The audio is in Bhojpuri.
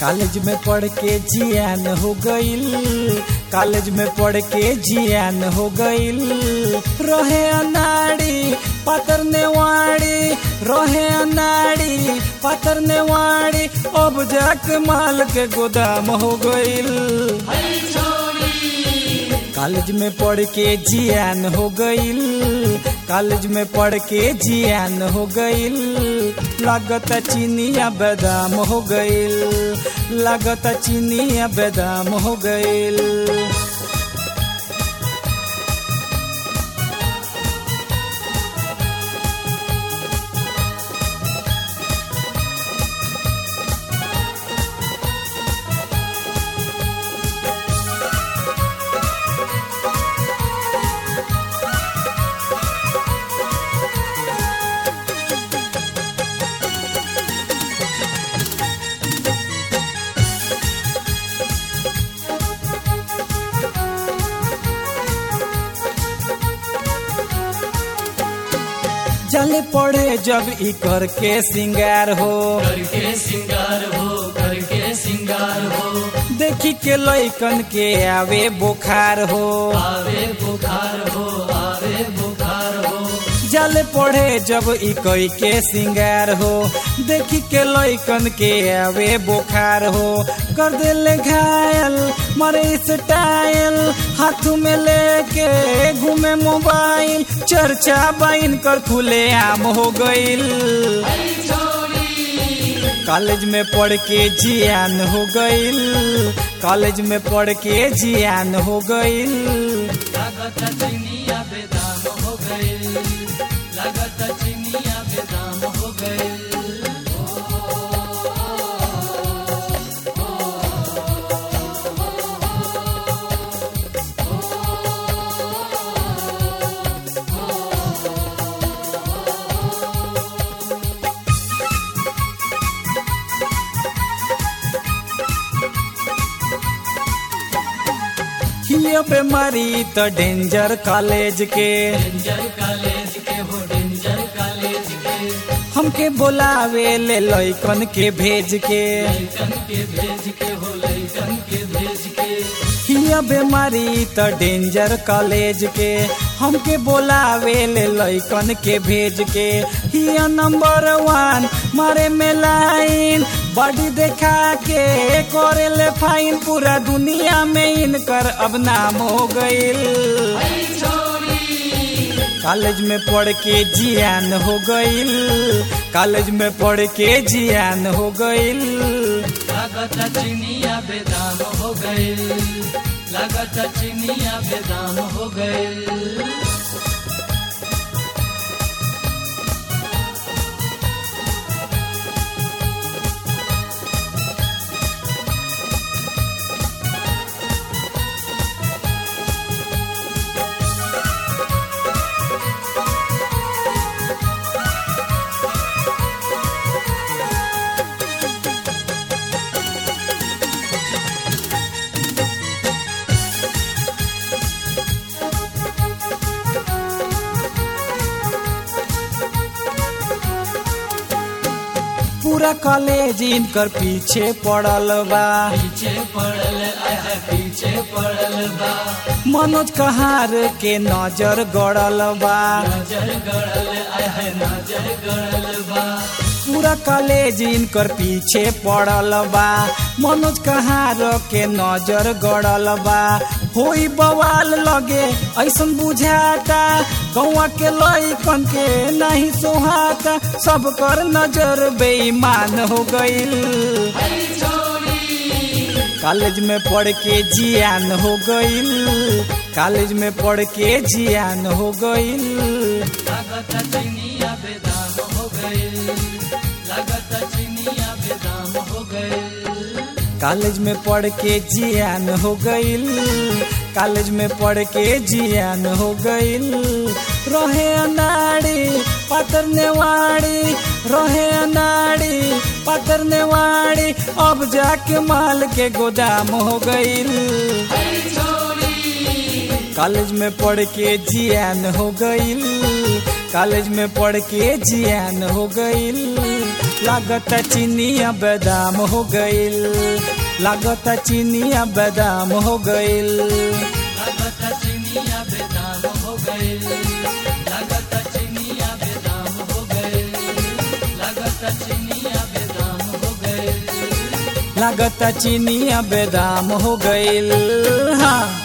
कॉलेज में पढ़ के जियान हो गईल कॉलेज में पढ़ के जियान हो गईल रहे अनाड़ी पातर नेवाड़ी रहे अनाड़ी पातर नेवाड़ी अब जाके माल के गोदाम हो गईल कॉलेज में पढ़ के जियान हो गईल कॉलेज में पढ़ के जियान हो गईल लागत चीनिया बादाम हो गईल लागत चीनिया बादाम हो गईल जले पड़े जब ई कर के सिंगार हो करके सिंगार हो करके सिंगार हो देखी के लैकन के आवे बुखार हो आवे बुखार हो आवे बुखार हो जल पढ़े जब ई कई के सिंगार हो देखी के लैकन के आवे बुखार हो कर दिल घायल मरे स्टाइल हाथ में लेके घूमे मोबाइल चर्चा बाइन कर खुले आम हो गईल कॉलेज में पढ़ के जियान हो गईल कॉलेज में पढ़ के जियान हो गईल लागत चिनिया बेदाम हो गए लागत चिनिया बेदाम हो गए हियो बीमारी तो डेंजर कॉलेज के डेंजर कॉलेज के हो डेंजर कॉलेज के हमके बोलावे ले लैकन के भेज के लैकन के भेज के हो लैकन के भेज के हियो बीमारी तो डेंजर कॉलेज के हमके बोलावे ले लैकन के भेज के हियो नंबर वन मारे में लाइन बॉडी देखा के करे ले फाइन पूरा दुनिया में इनकर अब नाम हो गईल कॉलेज में पढ़ के जियान हो गईल कॉलेज में पढ़ के जियान हो गईल लागत चिनिया बेदाम हो गए लागत चिनिया बेदाम हो गए पूरा कॉलेज इनकर पीछे पड़ल बा पीछे पड़ल आय है पीछे पड़ल बा मनोज कहार के नजर गड़ल बा नजर गड़ल आय है नजर गड़ल बा पूरा कॉलेज इनकर पीछे पड़ल बा मनोज कहार के नजर गड़ल बा होई बवाल लगे ऐसन बुझाता गौवा के लइकन के नहीं सोहाता सब कर नजर बेईमान हो गईल कॉलेज में पढ़ के जियान हो गईल कॉलेज में पढ़ के जियान हो गईल लागत चिनिया बेदाम हो गए लागत चिनिया बेदाम हो गए कॉलेज में पढ़ के जियान हो गईल कॉलेज में पढ़ के जियान हो गईल रहे अनाड़ी पातर नेवाड़ी रहे अनाड़ी पातर नेवाड़ी अब जाके माल के गोदाम हो गईल कॉलेज में पढ़ के जियान हो गईल कॉलेज में पढ़ के जियान हो गईल लागत चीनिया बादाम हो गइल लागत चीनिया बादाम हो गइल लागत चिनिया बेदाम हो गए लागत चिनिया बेदाम हो गए लागत चिनिया बेदाम हो गए लागत चीनिया बादाम हो गइल हाँ